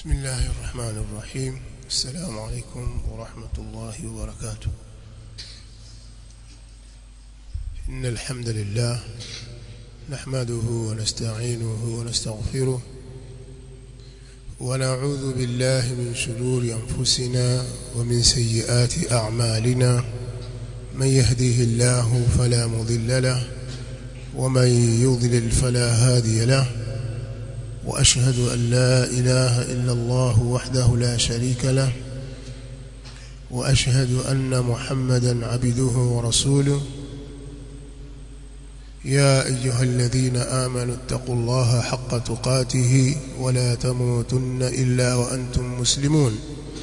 بسم الله الرحمن الرحيم السلام عليكم ورحمة الله وبركاته إن الحمد لله نحمده ونستعينه ونستغفره ونعوذ بالله من شرور أنفسنا ومن سيئات أعمالنا من يهده الله فلا مضل له ومن يضلل فلا هادي له وأشهد أن لا إله إلا الله وحده لا شريك له وأشهد أن محمدا عبده ورسوله يا أيها الذين آمنوا اتقوا الله حق تقاته ولا تموتن إلا وأنتم مسلمون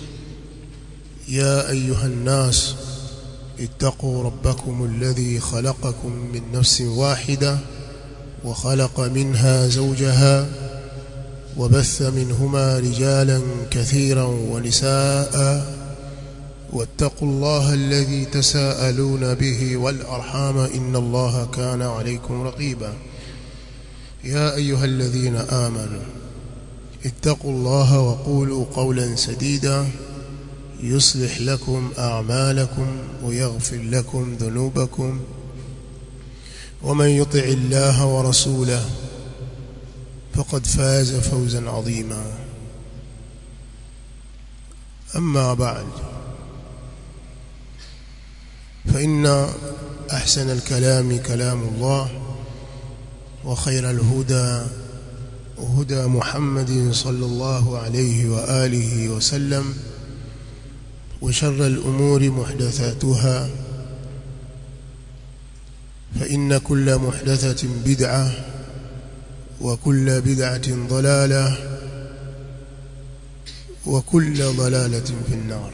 يا أيها الناس اتقوا ربكم الذي خلقكم من نفس واحدة وخلق منها زوجها وبث منهما رجالا كثيرا ونساء واتقوا الله الذي تساءلون به والأرحام إن الله كان عليكم رقيبا يا أيها الذين آمنوا اتقوا الله وقولوا قولا سديدا يصلح لكم أعمالكم ويغفر لكم ذنوبكم ومن يطع الله ورسوله فقد فاز فوزا عظيما أما بعد فإن أحسن الكلام كلام الله وخير الهدى هدى محمد صلى الله عليه وآله وسلم وشر الأمور محدثاتها فإن كل محدثة بدعة وكل بدعة ضلالة وكل ضلالة في النار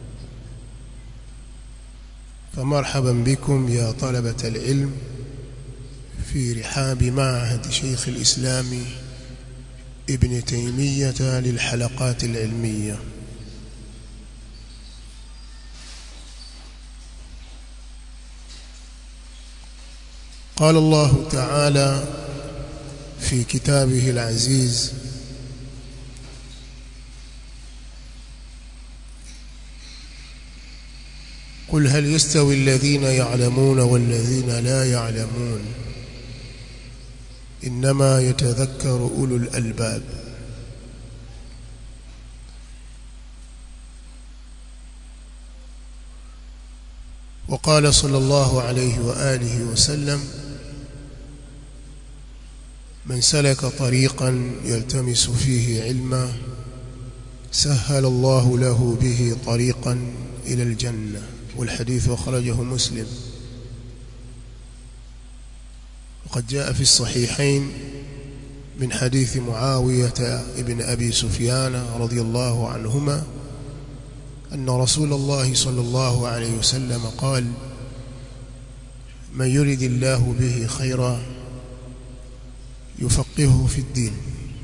فمرحبا بكم يا طلبة العلم في رحاب معهد شيخ الإسلام ابن تيمية للحلقات العلمية قال الله تعالى في كتابه العزيز قل هل يستوي الذين يعلمون والذين لا يعلمون إنما يتذكر أولو الألباب وقال صلى الله عليه وآله وسلم من سلك طريقا يلتمس فيه علما سهل الله له به طريقا إلى الجنة والحديث أخرجه مسلم وقد جاء في الصحيحين من حديث معاوية ابن أبي سفيان رضي الله عنهما أن رسول الله صلى الله عليه وسلم قال من يرد الله به خيرا يفقهه في الدين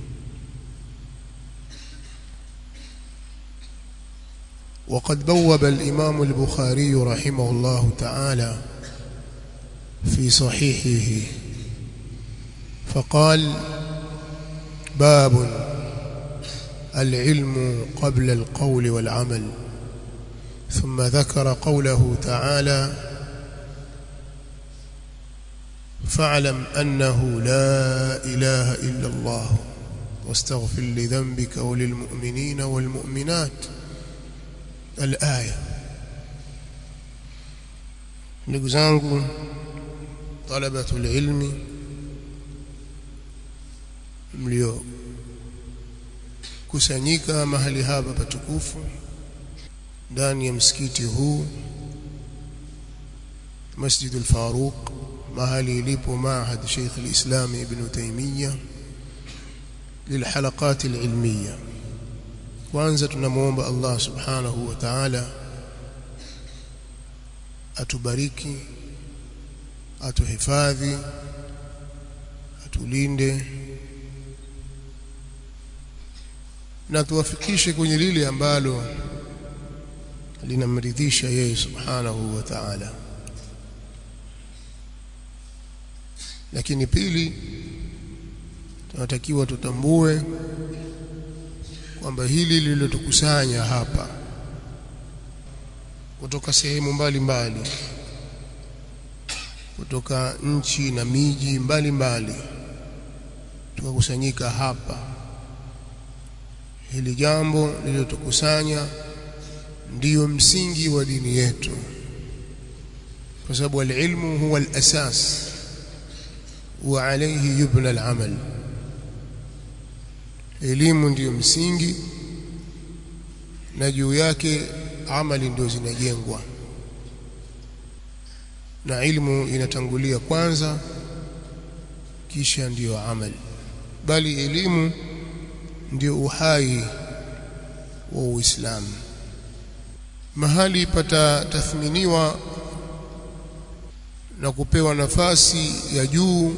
وقد بوب الإمام البخاري رحمه الله تعالى في صحيحه فقال باب العلم قبل القول والعمل ثم ذكر قوله تعالى فاعلم أنه لا إله إلا الله واستغفر لذنبك وللمؤمنين والمؤمنات الآية ndugu zangu talabatul ilmi mlio kusanyika mahali hapa patukufu ndani ya msikiti huu Masjidul Faruq mahali ilipo maahad Sheikh al-Islam Ibn Taymiyyah للحلقات العلميه kwanza tunamuomba Allah subhanahu wa ta'ala atubariki atuhifadhi atulinde na tuwafikishe kwenye lile ambalo linamridhisha yeye subhanahu wa ta'ala lakini pili tunatakiwa tutambue kwamba hili lililotukusanya hapa kutoka sehemu mbalimbali kutoka nchi na miji mbalimbali tukakusanyika hapa hili jambo lililotukusanya ndiyo msingi wa dini yetu kwa sababu alilmu huwa alasas wa alayhi yubna alamal elimu ndiyo msingi na juu yake amali ndio zinajengwa na ilmu inatangulia kwanza kisha ndiyo amali bali elimu ndio uhai wa Uislamu mahali pata tathminiwa na kupewa nafasi ya juu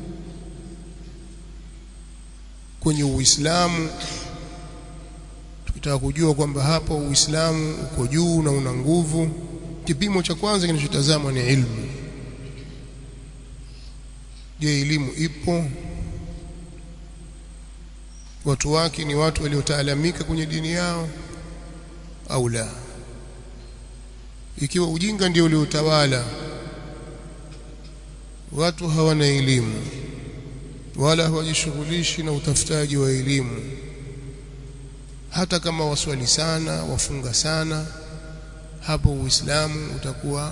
kwenye Uislamu tukitaka kujua kwamba hapo Uislamu uko juu na una nguvu kipimo cha kwanza kinachotazamwa ni ilmu je elimu ipo watu wake ni watu waliotaalamika kwenye dini yao au la ikiwa ujinga ndio uliotawala watu hawana elimu wala hawajishughulishi na utafutaji wa elimu hata kama waswali sana wafunga sana hapo uislamu utakuwa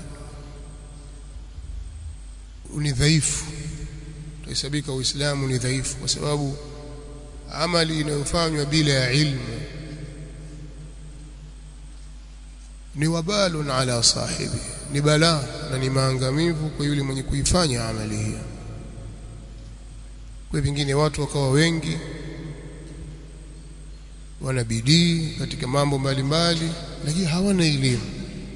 ni dhaifu utahesabika uislamu ni dhaifu kwa sababu amali inayofanywa bila ya ilmu ni wabalun ala sahibi ni balaa na ni maangamivu kwa yule mwenye kuifanya amali hiyo kwa vingine watu wakawa wengi wana bidii katika mambo mbalimbali lakini hawana elimu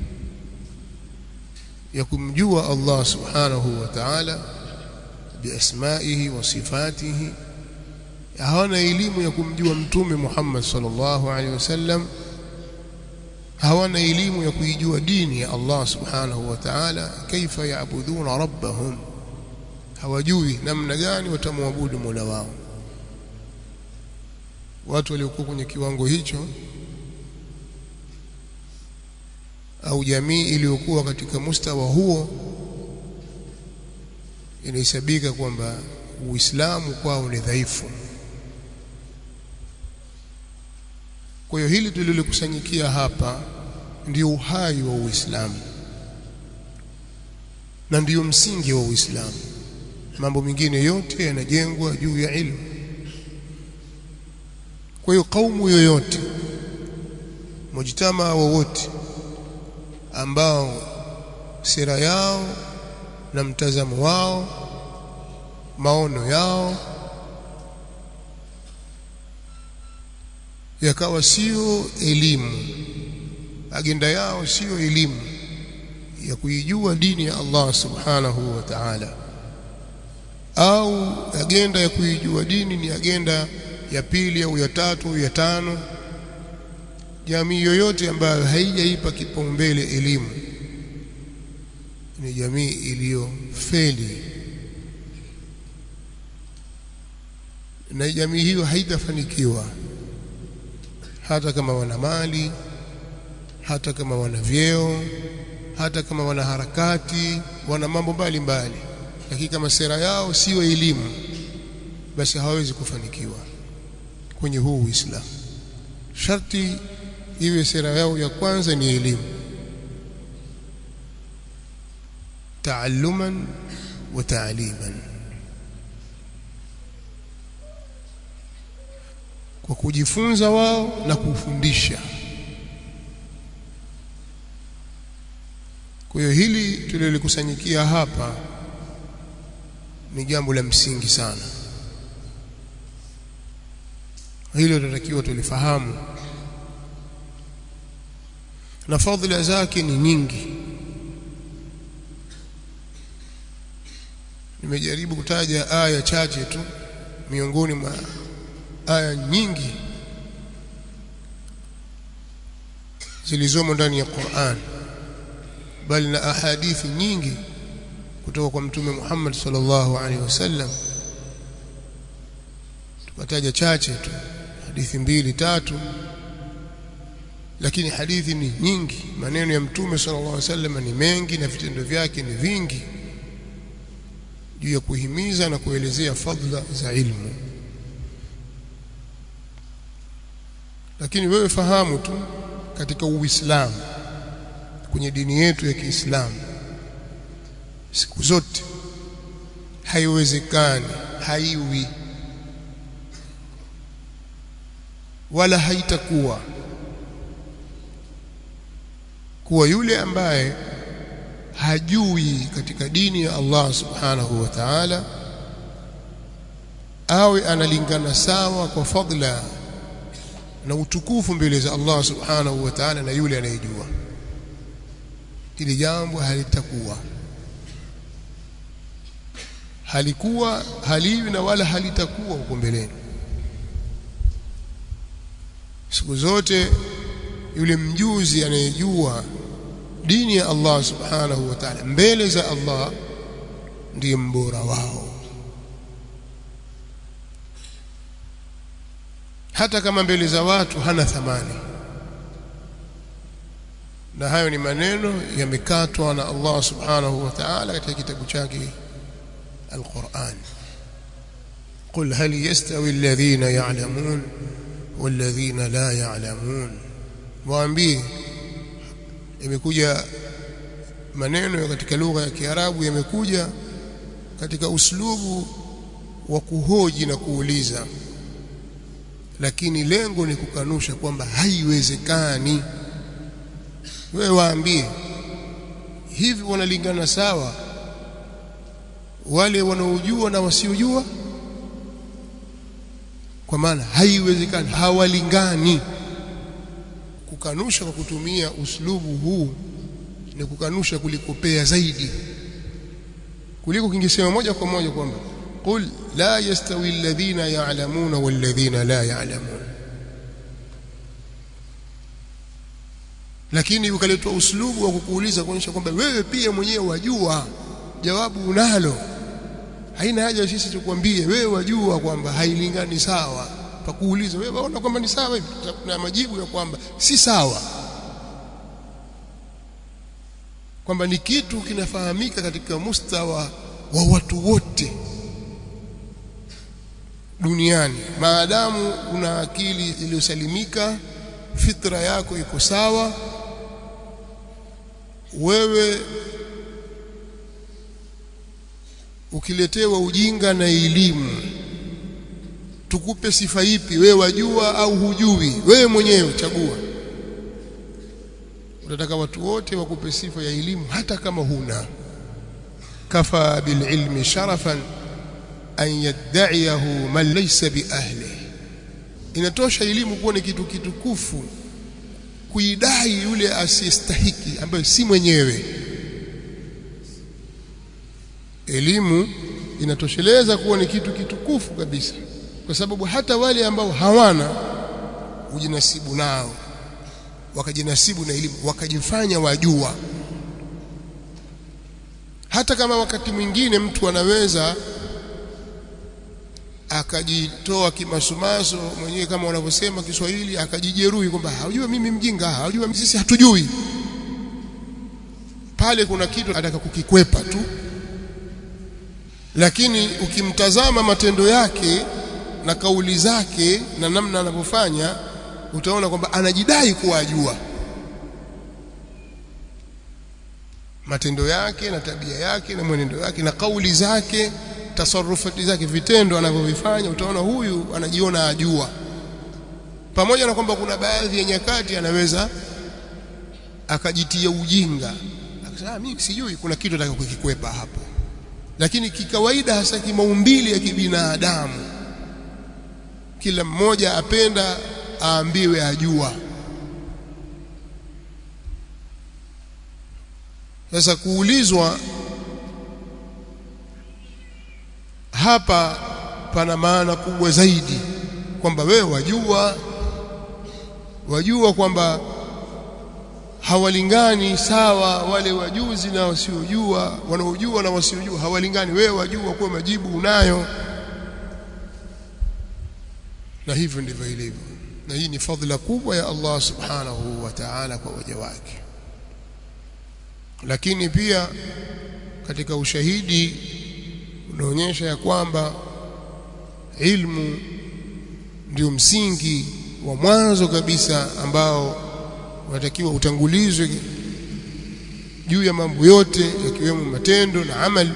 ya kumjua Allah subhanahu wa ta'ala biasmaihi wa sifatihi hawana elimu ya kumjua mtume Muhammad sallallahu alaihi wasallam hawana elimu ya kuijua dini ya Allah subhanahu wa ta'ala kaifa yaabuduna rabbahum hawajui namna gani watamwabudu Mola wao watu waliokuwa kwenye kiwango hicho au jamii iliyokuwa katika mustawa huo inahesabika kwamba Uislamu kwao ni dhaifu Kwa hiyo hili tulilokusanyikia hapa ndio uhai wa Uislamu na ndiyo msingi wa Uislamu. Mambo mengine yote yanajengwa juu ya ilmu. Kwa hiyo kaumu yoyote, mujtama wowote ambao sera yao na mtazamo wao, maono yao yakawa sio elimu agenda yao sio elimu ya kuijua dini ya Allah subhanahu wa ta'ala au agenda ya kuijua dini ni agenda ya pili au ya tatu au ya tano jamii yoyote ambayo haijaipa kipaumbele elimu ni jamii iliyofeli na jamii hiyo haitafanikiwa hata kama wana mali hata kama wana vyeo hata kama wana harakati wana mambo mbalimbali lakini kama sera yao sio elimu basi hawawezi kufanikiwa kwenye huu Uislamu sharti iwe sera yao ya kwanza ni elimu taalluman wa taaliman kwa kujifunza wao na kufundisha kwa hiyo hili tulilikusanyikia hapa ni jambo la msingi sana hilo tunatakiwa tulifahamu na fadhila zake ni nyingi nimejaribu kutaja aya chache tu miongoni mwa aya nyingi zilizomo ndani ya Qur'an bali na ahadithi nyingi kutoka kwa mtume Muhammad sallallahu alaihi wasallam tukataja chache tu hadithi mbili tatu lakini hadithi ni nyingi maneno ya mtume sallallahu alaihi wasallam ni mengi na vitendo vyake ni vingi juu ya kuhimiza na kuelezea fadla za ilmu lakini wewe fahamu tu katika uislamu kwenye dini yetu ya Kiislamu siku zote haiwezekani haiwi wala haitakuwa kuwa yule ambaye hajui katika dini ya Allah subhanahu wa ta'ala awe analingana sawa kwa fadla na utukufu mbele za Allah subhanahu wa ta'ala na yule anayejua hili jambo halitakuwa halikuwa haliwi na wala halitakuwa huko mbeleni siku zote yule mjuzi anayejua dini ya Allah subhanahu wa ta'ala mbele za Allah ndiye mbora wao hata kama mbele za watu hana thamani na hayo ni maneno yamekatwa na Allah subhanahu wa ta'ala katika kitabu chake القرآن قل هل يستوي الذين يعلمون والذين لا يعلمون waambie imekuja maneno katika lugha ya Kiarabu yamekuja katika uslubu wa kuhoji na kuuliza lakini lengo ni kukanusha kwamba haiwezekani wewe waambie hivi wanalingana sawa wale wanaojua na wasiojua kwa maana haiwezekani hawalingani kukanusha kwa kutumia uslubu huu ni kukanusha kulikopea zaidi kuliko kingesema moja kwa moja kwamba qul la yastawi alladhina ya'lamuna walladhina la ya'lamun lakini ukaletwa uslubu wa kukuuliza kuonyesha kwamba wewe pia mwenyewe wajua jawabu unalo haina haja sisi tukwambie wewe wajua kwamba hailingani sawa pakuuliza wewe waona kwamba ni sawa hivi na majibu ya kwamba si sawa kwamba ni kitu kinafahamika katika mustawa wa watu wote duniani maadamu una akili iliyosalimika fitra yako iko sawa wewe ukiletewa ujinga na elimu tukupe sifa ipi wewe wajua au hujui wewe mwenyewe chagua unataka watu wote wakupe sifa ya elimu hata kama huna kafa bililmi sharafan an yad'iyahu man laysa biahli inatosha elimu kuwa ni kitu kitukufu kuidai yule asiyestahiki ambaye si mwenyewe elimu inatosheleza kuwa ni kitu kitukufu kabisa kwa sababu hata wale ambao hawana ujinasibu nao wakajinasibu na elimu wakajifanya wajua hata kama wakati mwingine mtu anaweza akajitoa kimasumaso mwenyewe kama wanavyosema Kiswahili akajijeruhi kwamba hajua mimi mjinga hajua sisi hatujui pale kuna kitu ataka kukikwepa tu lakini ukimtazama matendo yake na kauli zake na namna anavyofanya utaona kwamba anajidai kuwa ajua matendo yake na tabia yake na mwenendo wake na kauli zake tasarufati zake vitendo anavyovifanya utaona huyu anajiona ajua pamoja na kwamba kuna baadhi ya nyakati anaweza akajitia ujinga akasema mimi sijui kuna kitu nataka kukikwepa hapo lakini kikawaida hasa kimaumbili ya kibinadamu kila mmoja apenda aambiwe ajua sasa kuulizwa hapa pana maana kubwa zaidi kwamba wewe wajua wajua kwamba hawalingani sawa wale wajuzi na wasiojua wanaojua na wasiojua hawalingani wewe wajua kwa majibu unayo na hivyo ndivyo ilivyo na hii ni fadhila kubwa ya Allah subhanahu wa ta'ala kwa waja wake lakini pia katika ushahidi unaonyesha ya kwamba ilmu ndio msingi wa mwanzo kabisa ambao unatakiwa utangulizwe juu ya mambo yote yakiwemo matendo na amali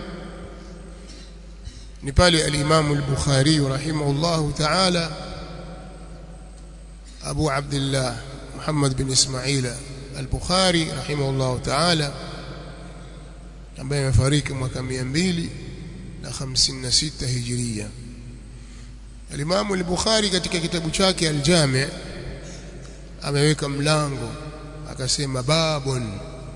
ni pale al-Imam al-Bukhari rahimahullahu ta'ala Abu Abdullah Muhammad bin Ismail al-Bukhari rahimahullahu ta'ala ambaye amefariki mwaka 256 Hijria Al-Imam al-Bukhari katika kitabu chake al-Jami' ameweka mlango akasema babun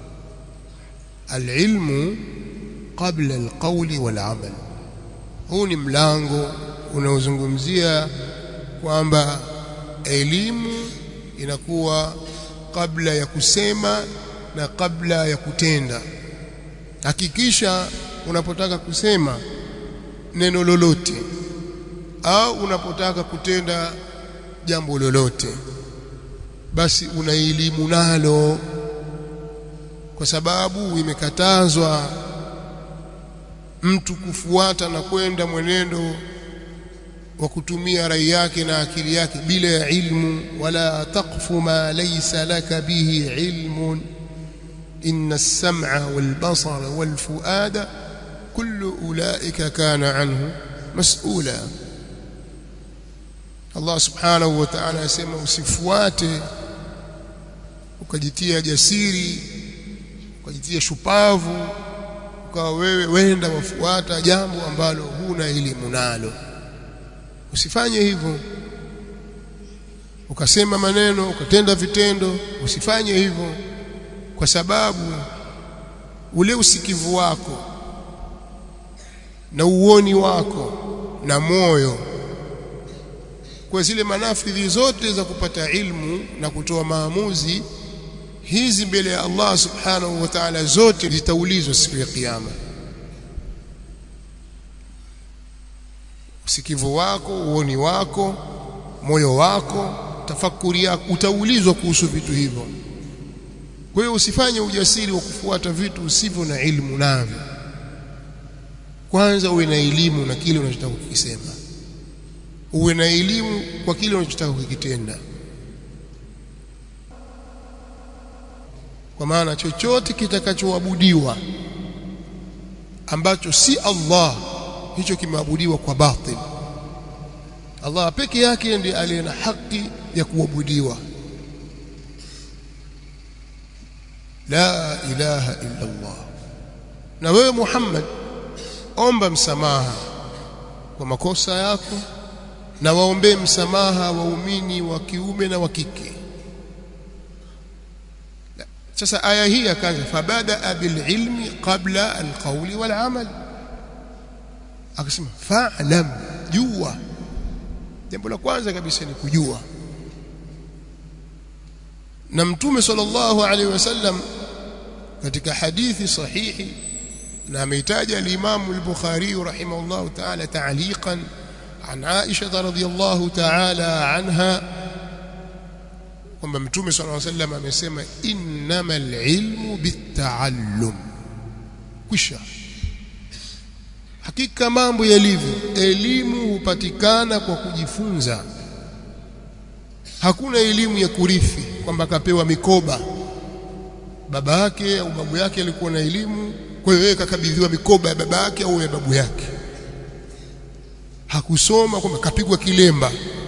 al-ilmu qabla al-qawli wal-amal huu ni mlango unaozungumzia kwamba elimu inakuwa kabla ya kusema na kabla ya kutenda hakikisha unapotaka kusema neno lolote au unapotaka kutenda jambo lolote basi una elimu nalo kwa sababu imekatazwa mtu kufuata na kwenda mwenendo wa kutumia rai yake na akili yake bila ya ilmu wala taqfu ma laysa laka bihi ilmun inna as-sam'a wal basara wal fuada kullu ulaika kana anhu mas'ula Allah subhanahu wa ta'ala asema usifuate ukajitia jasiri ukajitia shupavu ukawa wewe wenda wafuata jambo ambalo huna elimu nalo usifanye hivyo ukasema maneno ukatenda vitendo usifanye hivyo kwa sababu ule usikivu wako na uoni wako na moyo kwa zile manafidhi zote za kupata ilmu na kutoa maamuzi hizi mbele ya Allah subhanahu wa ta'ala zote zitaulizwa siku ya kiyama usikivu wako uoni wako moyo wako tafakuri yako utaulizwa kuhusu vitu hivyo kwa hiyo usifanye ujasiri wa kufuata vitu usivyo na ilmu navyo kwanza uwe na elimu na kile unachotaka kukisema uwe na elimu kwa kile unachotaka kukitenda kwa maana chochote kitakachoabudiwa ambacho si Allah hicho kimeabudiwa kwa batil Allah peke yake ndiye aliye na haki ya kuabudiwa la ilaha illa Allah na wewe Muhammad omba msamaha kwa makosa yako na waombee msamaha waumini wa kiume na wa kike sasa aya hii akaanza fabada bililmi qabla alqawli walamal akasema fa'lam jua jambo la kwanza kabisa ni kujua na mtume sallallahu alaihi wasallam katika hadithi sahihi na ameitaja al-Imam al-Bukhari rahimahullah ta'ala ta'liqan an Aisha radhiyallahu ta'ala anha kwamba mtume sallallahu alaihi wasallam amesema innamal ilmu bitaallum kwisha hakika mambo yalivyo elimu hupatikana kwa kujifunza hakuna elimu ya kurithi kwamba kapewa mikoba baba yake au babu yake alikuwa na elimu kwa hiyo yeye kakabidhiwa mikoba ya baba yake au ya babu yake hakusoma kwamba kapigwa kilemba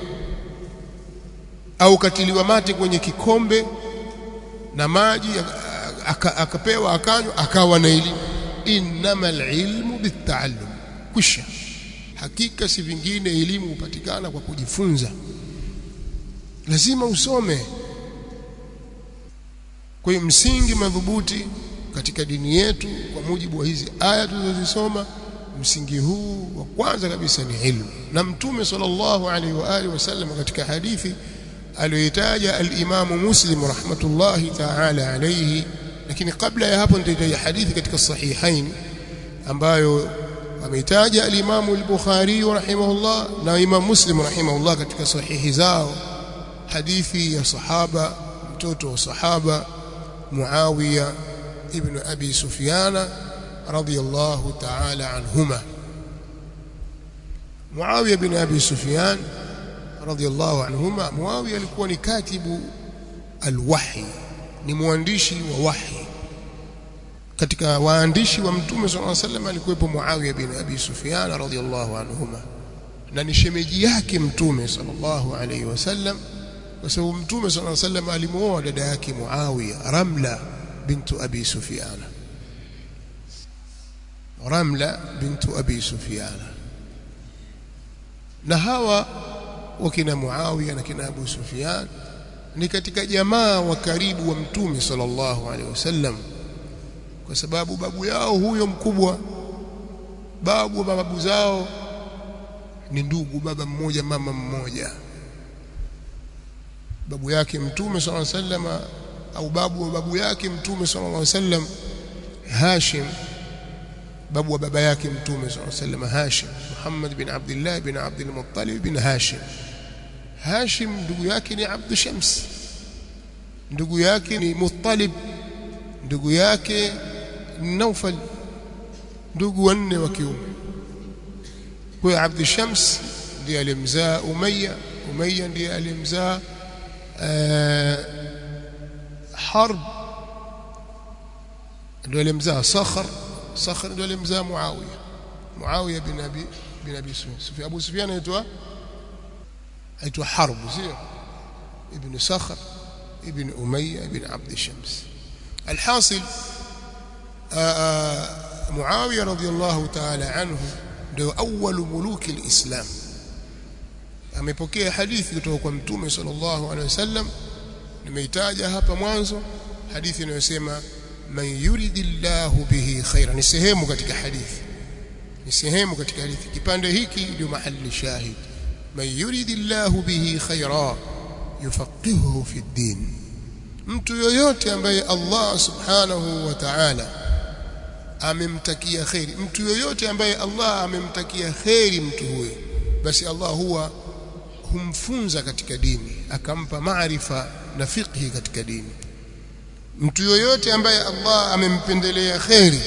au katiliwa mate kwenye kikombe na maji akapewa akanywa akawa na elimu innamal ilmu bitaallum kwisha hakika si vingine elimu hupatikana kwa kujifunza lazima usome kwa hiyo msingi madhubuti katika dini yetu kwa mujibu wa hizi aya tulizozisoma msingi huu wa kwanza kabisa ni ilmu na mtume sallallahu alaihi wa alihi wasallam katika hadithi aliyoitaja al-Imam Muslim rahmatullahi ta'ala alayhi lakini kabla ya hapo nitaitaja hadithi katika sahihain ambayo ameitaja al-Imam al-Bukhari rahimahullah na Imam Muslim rahimahullah katika sahihi zao hadithi ya sahaba mtoto wa sahaba Muawiya ibn Abi Sufyan radiyallahu ta'ala anhuma Muawiya ibn Abi Sufyan radiyallahu anhuma Muawiya alikuwa ni katibu al-wahy ni mwandishi wa wahi katika waandishi wa mtume sallallahu alaihi wasallam alikuwepo Muawiya bin Abi Sufyan radhiyallahu anhuma na ni shemeji yake mtume sallallahu alaihi wasallam kwa sababu mtume sallallahu alaihi wasallam alimuoa dada yake Muawiya Ramla bintu Abi Sufyan Ramla bintu Abi Sufyan na hawa wakina Muawiya na kina Abu Sufyan ni katika jamaa wa karibu wa mtume sallallahu alaihi wasallam kwa sababu babu yao huyo mkubwa babu wa babu zao ni ndugu baba mmoja mama mmoja babu yake mtume sallallahu alaihi wasallam au babu wa babu yake mtume sallallahu alaihi wasallam Hashim babu wa baba yake mtume sallallahu alaihi wasallam Hashim Muhammad bin Abdullah bin Abdul Muttalib bin Hashim Hashim ndugu yake ni Abd Shams ndugu yake ni Muttalib ndugu yake Naufal ndugu wanne wa kiume kwa Abd Shams ndiye alimzaa Umayya Umayya ndiye alimzaa Harb ndio alimzaa Sakhr Sakhr ndio alimzaa Muawiya Muawiya bin Abi bin Abi Sufyan Abu Sufyan anaitwa aitwa Harb sio ibn Sakhr ibn Umayya ibn Abd Shams alhasil Muawiya radhiyallahu ta'ala anhu ndio awwalu muluki alislam amepokea hadithi kutoka kwa mtume sallallahu alaihi wasallam nimeitaja hapa mwanzo hadithi inayosema man yuridillahu bihi khaira ni sehemu katika hadithi ni sehemu katika hadithi kipande hiki ndio mahali shahid man yuridillahu bihi khaira yufaqihuhu fi din mtu yoyote ambaye Allah subhanahu wa ta'ala amemtakia khairi mtu yoyote ambaye Allah amemtakia khairi mtu huyo basi Allah huwa humfunza katika dini akampa maarifa na fiqhi katika dini mtu yoyote ambaye Allah amempendelea khairi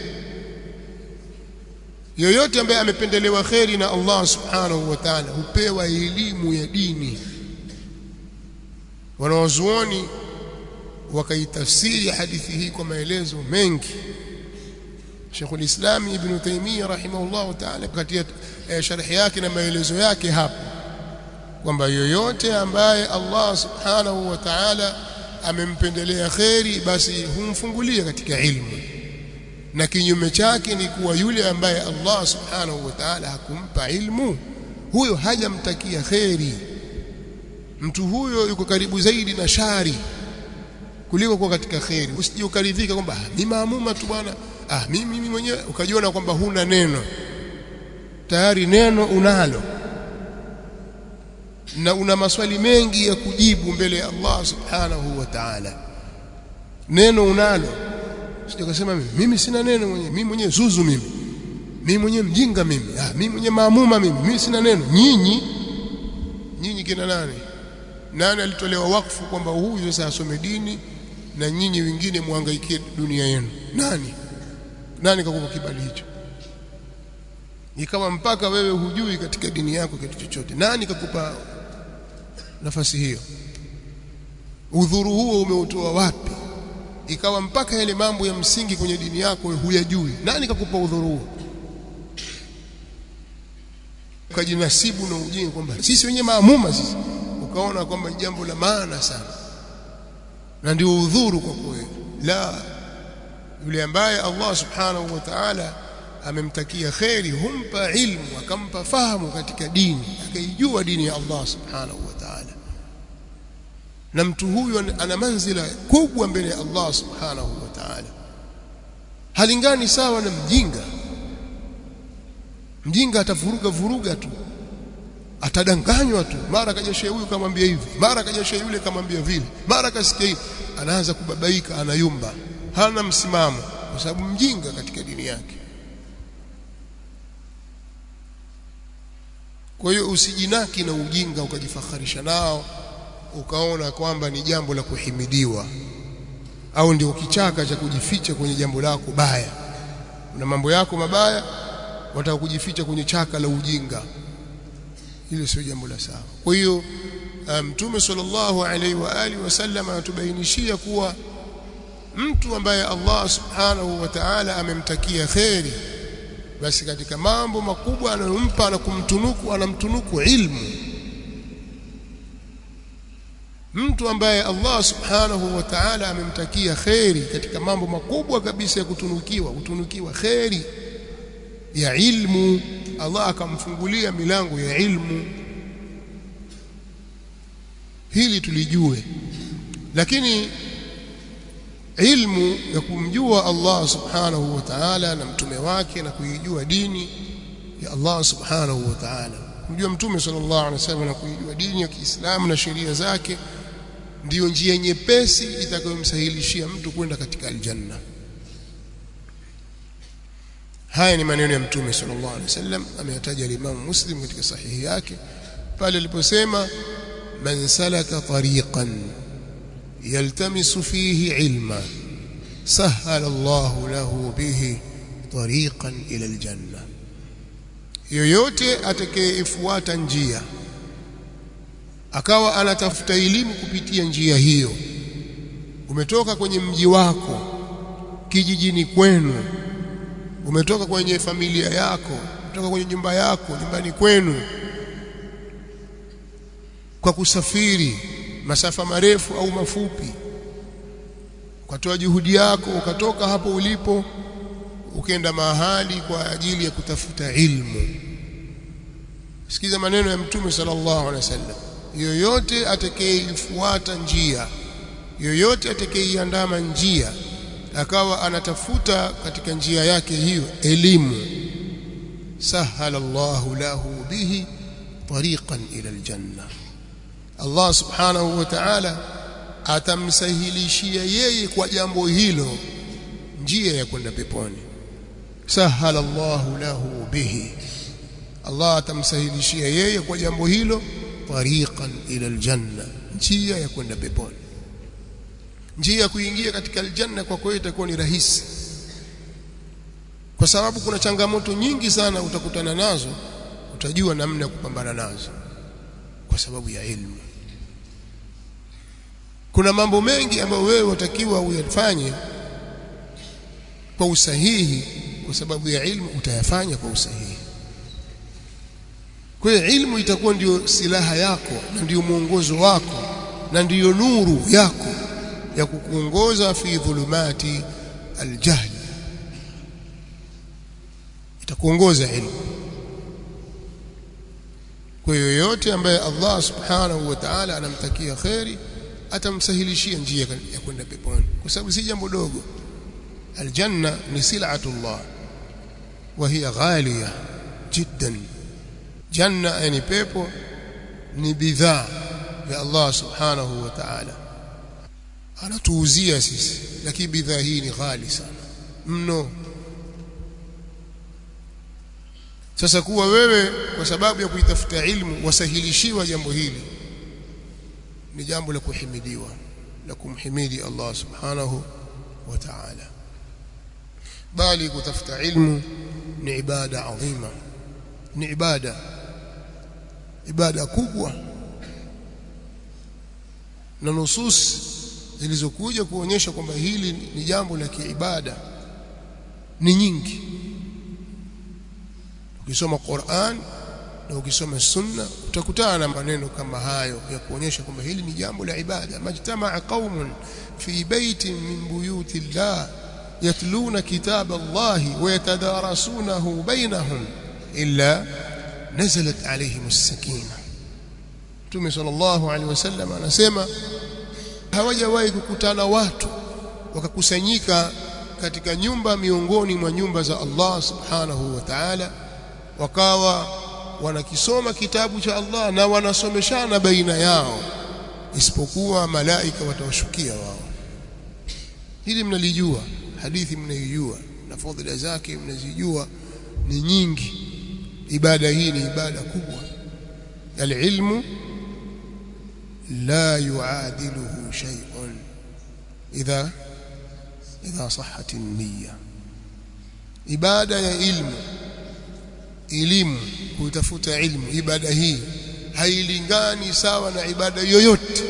yoyote ambaye amependelewa khairi na Allah subhanahu wa ta'ala hupewa elimu ya dini wanawazuoni wakaitafsiri hadithi hii kwa maelezo mengi Sheikh ulislam Ibn Taymiyyah rahimahullah ta'ala katika sharhi yake na maelezo yake hapo kwamba yoyote ambaye Allah subhanahu wa ta'ala amempendelea kheri basi humfungulia katika ilmu na kinyume chake ni kuwa yule ambaye Allah subhanahu wa ta'ala hakumpa ilmu huyo hajamtakia kheri mtu huyo yuko karibu zaidi na shari kuliko kuwa katika kheri usije ukaridhika kwamba ni maamuma tu bwana ah mimi mimi mwenyewe ukajiona kwamba huna neno tayari neno unalo na una maswali mengi ya kujibu mbele ya Allah subhanahu wa ta'ala neno unalo sije kusema mimi mimi sina neno mwenyewe mimi mwenyewe zuzu mimi mimi mwenyewe mjinga mimi ah mimi mwenyewe maamuma mimi mimi sina neno nyinyi nyinyi kina nani nani alitolewa wakfu kwamba huyu sasa asome dini na nyinyi wengine muhangaikie dunia yenu nani nani kakupa kibali hicho ikawa mpaka wewe hujui katika dini yako kitu chochote nani kakupa nafasi hiyo udhuru huo umeutoa wapi ikawa mpaka yale mambo ya msingi kwenye dini yako huyajui nani kakupa udhuru huo ukajinasibu na ujinga kwamba sisi wenyewe maamuma sisi ukaona kwamba ni jambo la maana sana na ndio udhuru kwa kweli la yule ambaye Allah subhanahu wa ta'ala amemtakia kheri humpa ilmu akampa fahamu katika dini akaijua dini ya Allah subhanahu wa ta'ala na mtu huyu ana manzila kubwa mbele ya Allah subhanahu wa ta'ala halingani sawa na mjinga mjinga atavuruga vuruga tu atadanganywa tu mara kaja shehe huyu kamwambia hivi mara kaja shehe yule kamwambia vile mara kasikia hivi anaanza kubabaika anayumba hana msimamo kwa sababu mjinga katika dini yake kwa hiyo usijinaki na ujinga ukajifakharisha nao ukaona kwamba ni jambo la kuhimidiwa au ndio kichaka cha kujificha kwenye jambo lako baya una mambo yako mabaya wataka kujificha kwenye chaka la ujinga hilo sio jambo la sawa kwa hiyo mtume um, sallallahu alaihi wa alihi wasallam anatubainishia kuwa mtu ambaye Allah subhanahu wa ta'ala amemtakia kheri basi katika mambo makubwa anayompa na kumtunuku anamtunuku ilmu mtu ambaye Allah subhanahu wa ta'ala amemtakia kheri katika mambo makubwa kabisa ya kutunukiwa kutunukiwa kheri ya ilmu Allah akamfungulia milango ya ilmu hili tulijue lakini ilmu ya kumjua Allah subhanahu wa ta'ala na mtume wake na kuijua dini ya Allah subhanahu wa ta'ala kumjua mtume sallallahu alaihi wasallam na kuijua dini ya Kiislamu na sheria zake ndiyo njia nyepesi itakayomsahilishia mtu kwenda katika aljanna haya ni maneno ya mtume sallallahu alaihi wasallam ameyataja al-Imam Muslim katika sahihi yake pale aliposema man salaka tariqan yaltamisu fihi ilma sahala Allahu lahu bihi tariqan ila aljanna yoyote atakayefuata njia akawa anatafuta elimu kupitia njia hiyo umetoka kwenye mji wako kijijini kwenu umetoka kwenye familia yako umetoka kwenye nyumba yako nyumbani kwenu kwa kusafiri masafa marefu au mafupi ukatoa juhudi yako ukatoka hapo ulipo ukenda mahali kwa ajili ya kutafuta ilmu sikiza maneno ya mtume sallallahu alaihi wasallam yoyote atakayeifuata njia yoyote atakayeiandama njia akawa anatafuta katika njia yake hiyo elimu sahala Allahu lahu bihi tariqan ila aljanna Allah subhanahu wa ta'ala atamsahilishia yeye kwa jambo hilo njia ya kwenda peponi sahala Allahu lahu bihi Allah atamsahilishia yeye kwa jambo hilo tariqan ila aljanna njia ya kwenda peponi njia ya kuingia katika aljanna kwa kweli itakuwa ni rahisi kwa sababu kuna changamoto nyingi sana utakutana nazo utajua namna ya kupambana nazo kwa sababu ya elimu kuna mambo mengi ambayo wewe watakiwa uyafanye kwa usahihi kwa sababu ya ilmu utayafanya kwa usahihi kwa hiyo ilmu itakuwa ndiyo silaha yako na ndiyo mwongozo wako na ndiyo nuru yako ya kukuongoza fi dhulumati aljahl itakuongoza ilmu kwa hiyo yoyote ambaye Allah subhanahu wa ta'ala anamtakia kheri atamsahilishia njia ya kwenda peponi kwa sababu si jambo dogo aljanna ni sil'atullah wa hiya ghaliya jiddan janna yani pepo ni bidhaa ya Allah subhanahu wa ta'ala anatuuzia sisi lakini bidhaa hii ni ghali sana mno sasa kuwa wewe kwa sababu ya kuitafuta ilmu wasahilishiwa jambo hili ni jambo la kuhimidiwa la kumhimidi Allah subhanahu wa ta'ala bali kutafuta ilmu ni ibada adhima ni ibada ibada kubwa na nusus zilizokuja kuonyesha kwamba hili ni jambo la kiibada ni nyingi ukisoma Qur'an na ukisoma sunna utakutana na maneno kama hayo ya kuonyesha kwamba hili ni jambo la ibada majtamaa qaumun fi baitin min buyuti llah yatluna kitaba Allah wa yatadarasunahu bainahum illa nazalat alayhim as-sakina Mtume sallallahu alaihi wasallam anasema hawajawahi kukutana watu wakakusanyika katika nyumba miongoni mwa nyumba za Allah subhanahu wa ta'ala wakawa wanakisoma kitabu cha Allah na wanasomeshana baina yao isipokuwa malaika watawashukia wao hili mnalijua hadithi mnaijua na fadhila zake mnazijua ni nyingi ibada hii ni ibada kubwa العلم لا يعادله شيء إذا إذا صحت النية ibada ya ilmu elimu kutafuta ilmu ibada hii hailingani sawa na ibada yoyote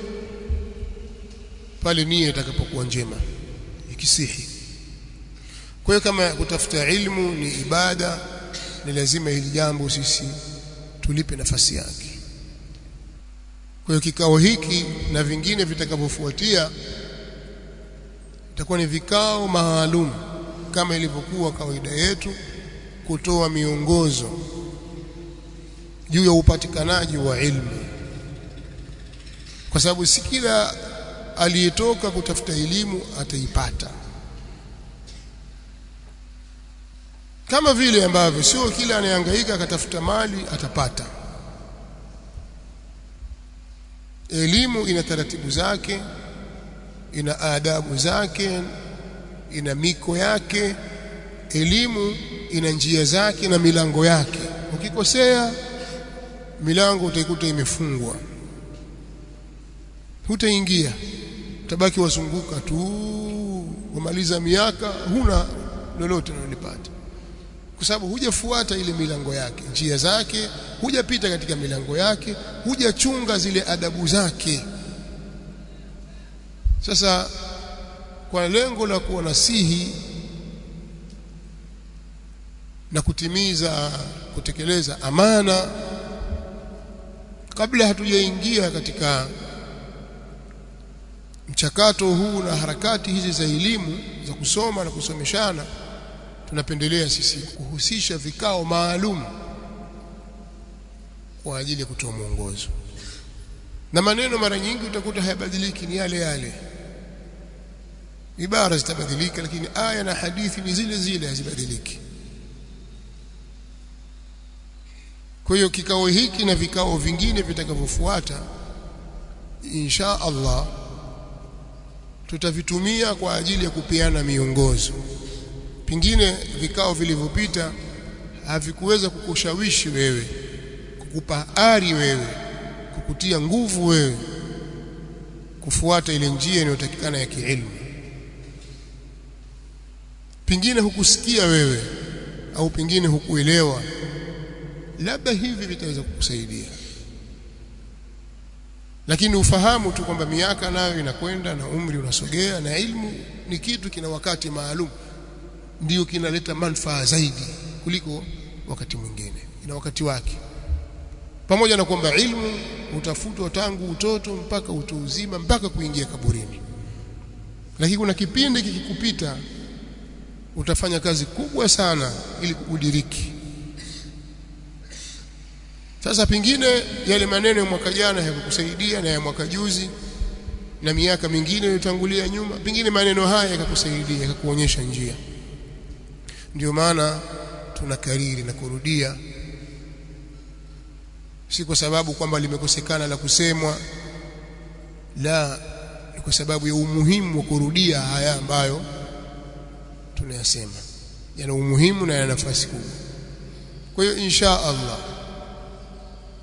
pale nia itakapokuwa njema ikisihi kwa hiyo kama kutafuta ilmu ni ibada ni lazima hili jambo sisi tulipe nafasi yake kwa hiyo kikao hiki na vingine vitakavyofuatia itakuwa ni vikao maalum kama ilivyokuwa kawaida yetu kutoa miongozo juu ya upatikanaji wa ilmu kwa sababu si kila aliyetoka kutafuta elimu ataipata kama vile ambavyo sio kila anayehangaika akatafuta mali atapata elimu ina taratibu zake ina adabu zake ina miko yake elimu ina njia zake na milango yake ukikosea milango utaikuta imefungwa hutaingia utabaki wazunguka tu umaliza miaka huna lolote unalipata kwa sababu hujafuata ile milango yake njia zake hujapita katika milango yake hujachunga zile adabu zake sasa kwa lengo la kuwa nasihi na kutimiza kutekeleza amana kabla hatujaingia katika mchakato huu na harakati hizi za elimu za kusoma na kusomeshana tunapendelea sisi kuhusisha vikao maalum kwa ajili ya kutoa mwongozo na maneno mara nyingi utakuta hayabadiliki ni yale yale ibara zitabadilika lakini aya na hadithi ni zile zile hazibadiliki kwa hiyo kikao hiki na vikao vingine vitakavyofuata insha Allah tutavitumia kwa ajili ya kupeana miongozo pingine vikao vilivyopita havikuweza kukushawishi wewe kukupa ari wewe kukutia nguvu wewe kufuata ile njia inayotakikana ya kielimu pingine hukusikia wewe au pingine hukuelewa labda hivi vitaweza kukusaidia lakini ufahamu tu kwamba miaka nayo inakwenda na umri unasogea na ilmu ni kitu kina wakati maalum ndiyo kinaleta manufaa zaidi kuliko wakati mwingine ina wakati wake pamoja na kwamba ilmu utafutwa tangu utoto mpaka utu uzima mpaka kuingia kaburini lakini kuna kipindi kikikupita utafanya kazi kubwa sana ili kudiriki sasa pingine yale maneno ya mwaka jana yakakusaidia na ya mwaka juzi na miaka mingine iliyotangulia nyuma pingine maneno haya yakakusaidia yakakuonyesha njia ndio maana tunakariri na kurudia si kwa sababu kwamba limekosekana la kusemwa la ni kwa sababu ya umuhimu wa kurudia haya ambayo tunayasema yana umuhimu na yana nafasi kubwa kwa hiyo insha Allah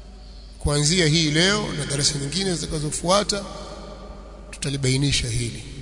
kuanzia hii leo na darasa nyingine zitakazofuata tutalibainisha hili